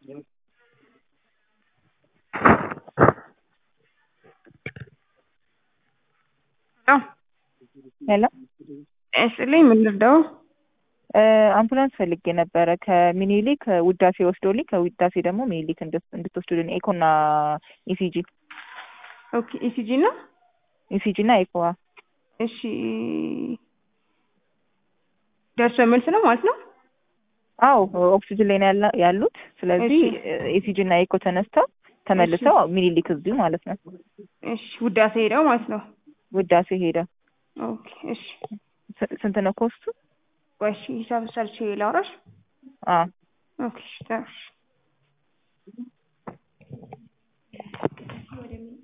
ሄሎ እስልኝ ምን ልርዳው? አምቡላንስ ፈልጌ ነበረ ከሚኒሊክ ውዳሴ ወስዶልኝ ከውዳሴ ደግሞ ሚኒሊክ እንድትወስዱልኝ ኤኮና ኢሲጂ ኦኬ ኢሲጂ እና ኢሲጂ እና ኤኮ እሺ ደርሶ መልስ ነው ማለት ነው። አዎ ኦክሲጅን ላይ ነው ያላ- ያሉት። ስለዚህ ኢሲጂ እና ኤኮ ተነስተው ተመልሰው ሚኒሊክ እዚሁ ማለት ነው እሺ ውዳሴ ሄደው ማለት ነው። ውዳሴ ሄደ። ኦኬ እሺ ስ- ስንት ነው ኮስቱ? ቆይ እሺ ሂሳብ ሰርቼ ላውራሽ። አዎ ኦኬ እሺ ተውሽ።